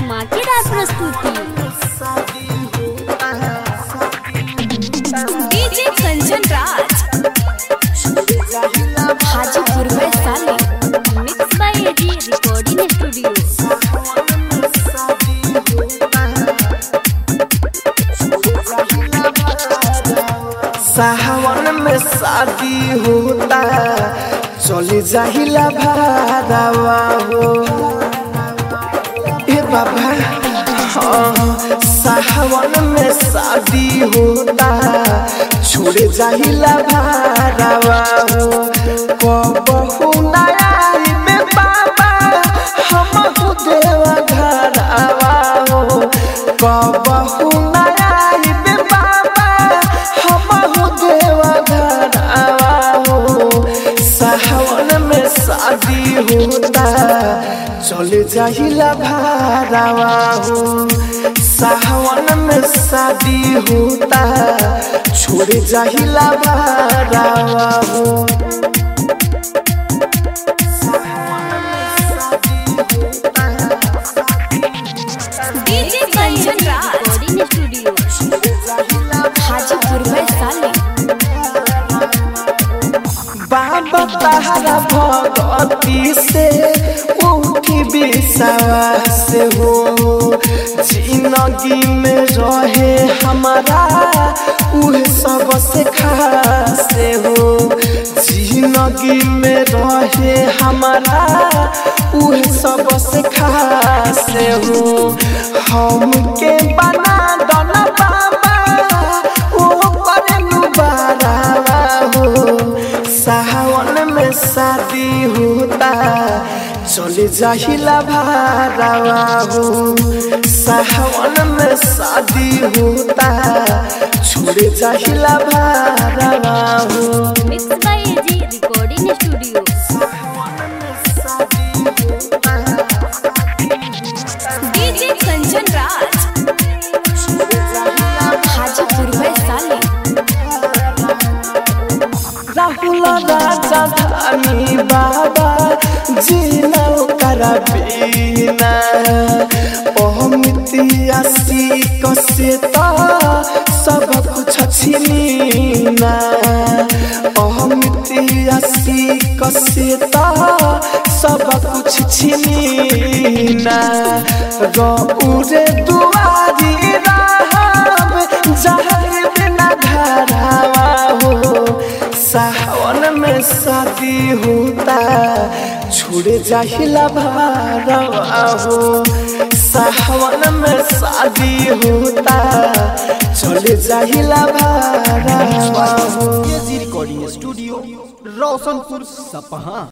धमाकेदार प्रस्तुति डीजे कंचन राज हाजीपुर में साले mix by AG recording studio सावन में शादी होता चले जाहिला भादावा हो ए बाबा हाँ, सावन में शादी होता छोड़े जाहिला भादावा हो कबहू नया में बाबा हम देवा घरावा हो कबहू नया में बाबा हम देवा घरावा हो सावन में शादी होता चले जाहिला भारावा हो सावन में शादी होता छोड़े जाहिला भारावा हो DJ Kanchan Raj recording studio Hajipur में साले बाबा तारा भगवती से उठी विश्वास हो जिंदगी में रहे हमारा उह सबसे खास हो जिंदगी में रहे हमारा उह सबसे खास हो हमके बना दना बाबा ओ करे बारावा हो सावन में शादी होता चले जाहिला भारावा हो सावन में शादी होता छोड़े जाहिला भारावा हो mix by AG recording studio DJ Kanchan Raj Hajipur में साले राहुल राजा धानी बाबा जीना करा बीना अमितिया सीक से तो सब कुछ छिनीना अमितिया सीक से तो सब कुछ छिनीना गौरे दुआरी रहब जहर बिना घरावा हो सावन में शादी होता छोड़े जाहिला भारावा हो सावन में शादी होता चले जाहिला भारावा हो रिकॉर्डिंग स्टूडियो रोशनपुर सपहा